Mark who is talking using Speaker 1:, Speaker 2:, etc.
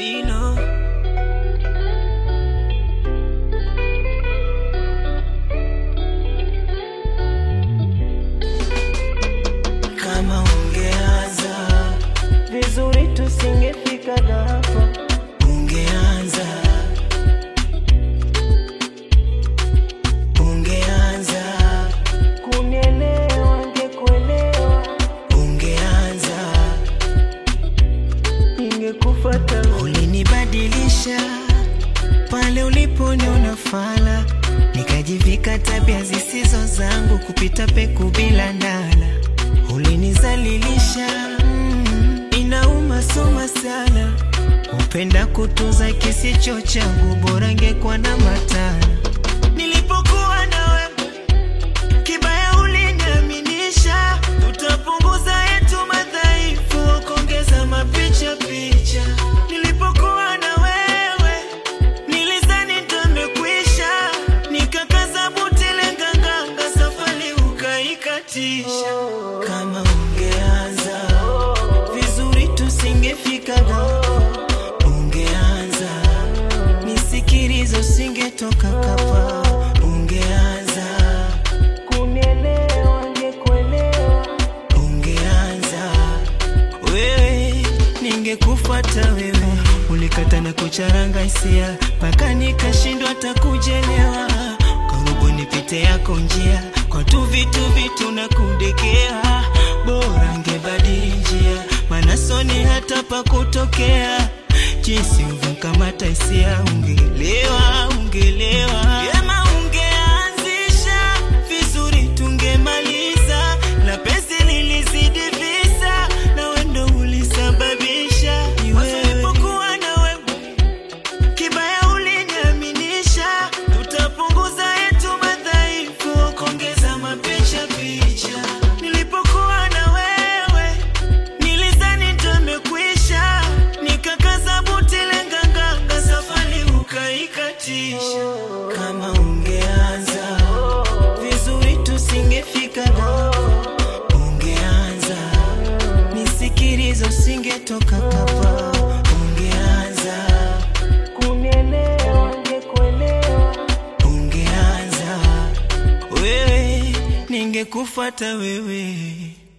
Speaker 1: Bino kama ungeanza
Speaker 2: vizuri tusingefika hapa
Speaker 1: ungeanza ungeanza
Speaker 2: kunielewa ngekuelewa
Speaker 1: ungeanza
Speaker 2: ningekufata
Speaker 1: ulinibadilisha pale uliponiona fala nikajivika tabia zisizo zangu kupita peku bila ndala ulinizalilisha mm, inauma soma sana upenda kutunza kisicho changu bora ngekuwa na matana nilipokuwa na wewe kibaya uliniaminisha tutapunguza yetu madhaifu kuongeza mapicha picha nilipokuwa na wewe nilizani ndamekwisha nikakaza buti lenganganga safari ukaikatisha kama ungeanza vizuri tusingefika hapa ungeanza nisikilizo usingetoka kapa ungeanza
Speaker 2: kunielewa ngekuelewa
Speaker 1: ungeanza wewe ningekufuata wewe ulikata na kucharanga hisia mpaka nikashindwa hata kujelewa karibu nipite yako njia kwa tu vitu vitu na kundekea bora ngebadili njia maana soni hata pa kutokea jinsi uvunkamata hisia ungelewa ungelewa Yema ungeanzisha vizuri tungemaliza na pesi lilizidi visa na wendo ulisababisha wasipokuwa na wewe kibaya uliniaminisha tutapunguza yetu madhaifu kuongeza mapicha picha nilipokuwa na wewe nilizani ndamekwisha nikakaza buti lenganganga safari ukaikatisha kama ungeanza vizuri tusingefika hapa ungeanza nisikilizo usingetoka kapa ungeanza
Speaker 2: kunielewa ngekuelewa
Speaker 1: ungeanza wewe ningekufuata wewe